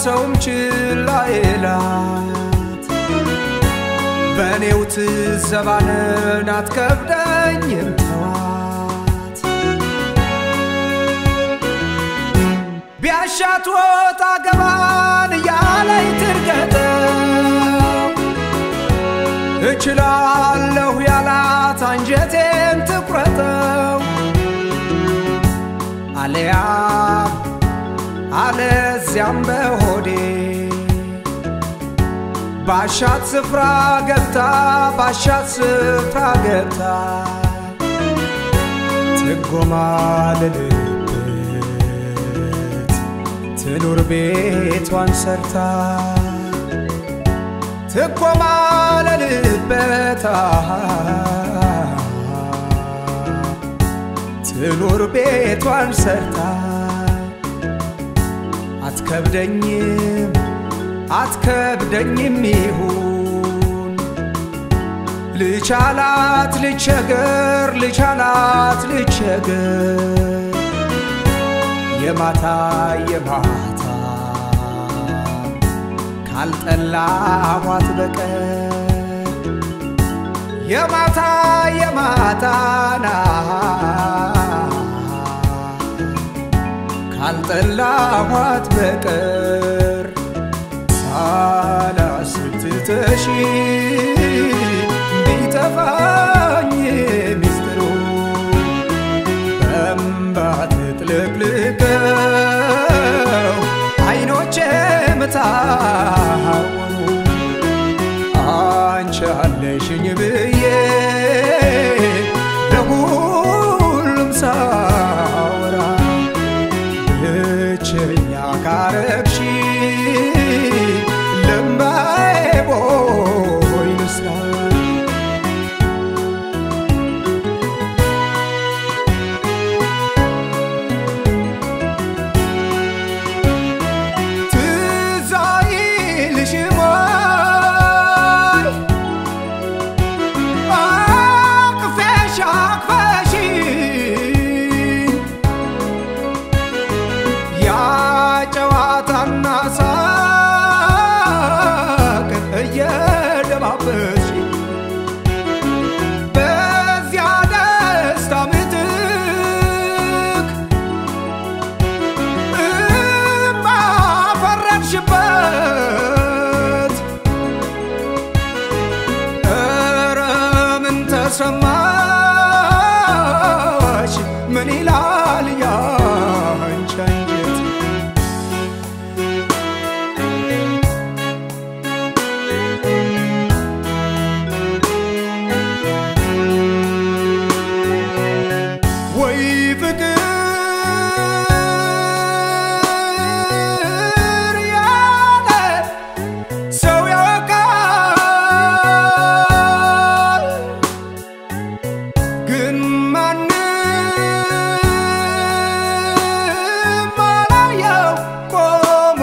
ሰውም ችላ ይላት በእኔው ትዘባንን አትከብደኝም ተዋት ቢያሻት ወጣ ገባን እያለኝ ትርገጠው እችላለሁ ያላት አንጀቴን ትቁረጠው አለያ አለዚያም በሆዴ ባሻት ስፍራ ገብታ ባሻት ስፍራ ገብታ ጥጎማ ልልበት ትኑር ቤቷን ሰርታ ትኮማ ልልበት ትኑር ቤቷን ሰርታ አትከብደኝም አትከብደኝም ይሁን ልቻላት ልቸገር ልቻላት ልቸገር የማታ የማታ ካልጠላኋት በቀር የማታ የማታና ካልጠላኋት በቀር ሳላስብ ትተሽ ቢጠፋኝ ሚስጥሩ በእምባ ትጥለቅልቀው አይኖቼ ምታወሩ አንቺ አለሽኝ ብዬ ለሁሉም ሳወራ ብቸኛ ካረግሽ ልምባዬ ቦይ ልስራ ትዝ አይልሽም ወይ አቅፌሽ አቅፈሽኝ ያ ጨዋታና ሳቅ እየደባበሽ በዚያ ደስታ ምትክ እምባ ፈረድሽበት ኧረ ምን ተሰማሽ ምን ይላል ያንቺ አንጀት ወይ ፍቅር ያለ ሰው ያውቃል ግን ማንም አላየው ቆሞ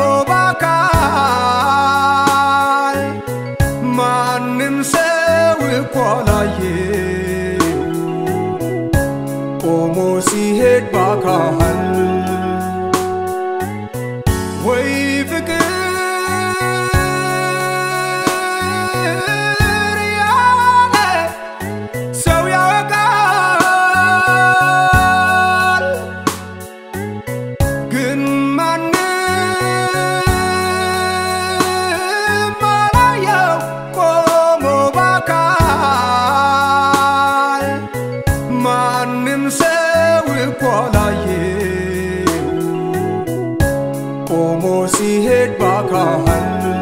ባካል ማንም ሰው እኮ አላየው ቆሞ ሲሄድ ባካል ወይ ፍቅር ያለ ሰው ያውቃል ግን ማንም አላየው ቆሞ ባካል ማንም ሰው እኮ አላየው ቆሞ ሲሄድ ባካል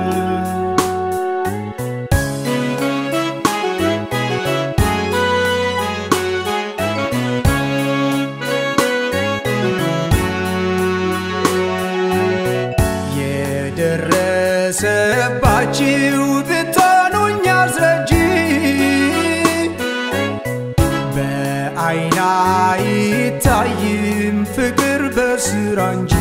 የደረሰባችሁ ብትሆኑኝ አስረጂ በአይና አይታይም ፍቅር በስራ እንጂ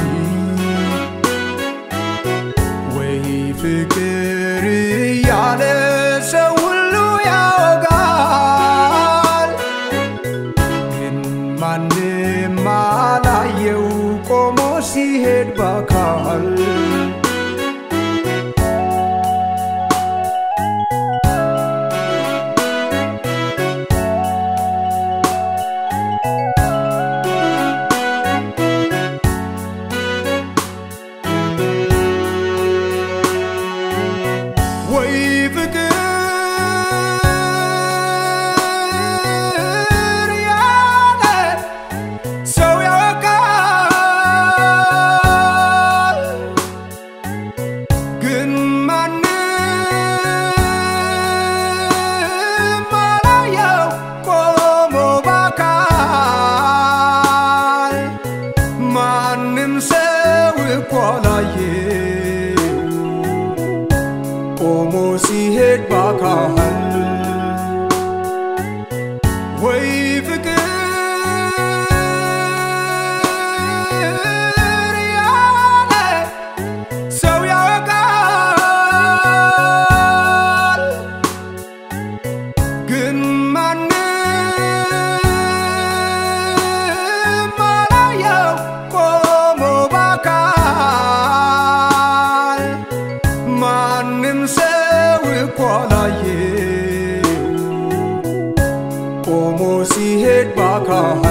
ወይ ፍቅር እያለ ሰው ሁሉ ያወጋል ግን ማንም አላየው ቆሞ ሲሄድ ባካል ባካል